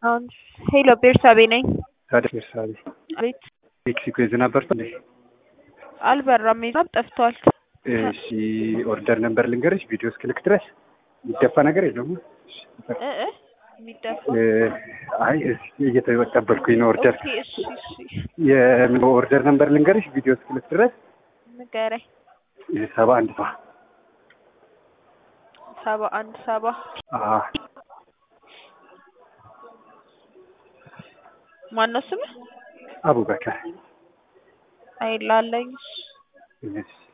አሁን ሄሎ ቤርሳቤ ነኝ። ታዲያ ቤርሳቤ አቤት ሜክሲኮ የዝናብ በርቶ እንዴ? አልበራም፣ ዝናብ ጠፍቷል። እሺ ኦርደር ነበር ልንገርሽ፣ ቪዲዮ እስክልክ ድረስ የሚደፋ ነገር የለውም። እ እ የሚደፋ እ አይ እየተቀበልኩኝ ነው ኦርደር። ኦኬ፣ እሺ እሺ፣ የምን ኦርደር ነበር ልንገርሽ፣ ቪዲዮ እስክልክ ድረስ ንገረኝ። ሰባ አንድ ሰባ ሰባ አንድ ሰባ አዎ ማነው ስምህ? አቡበከር አይላለኝ እሺ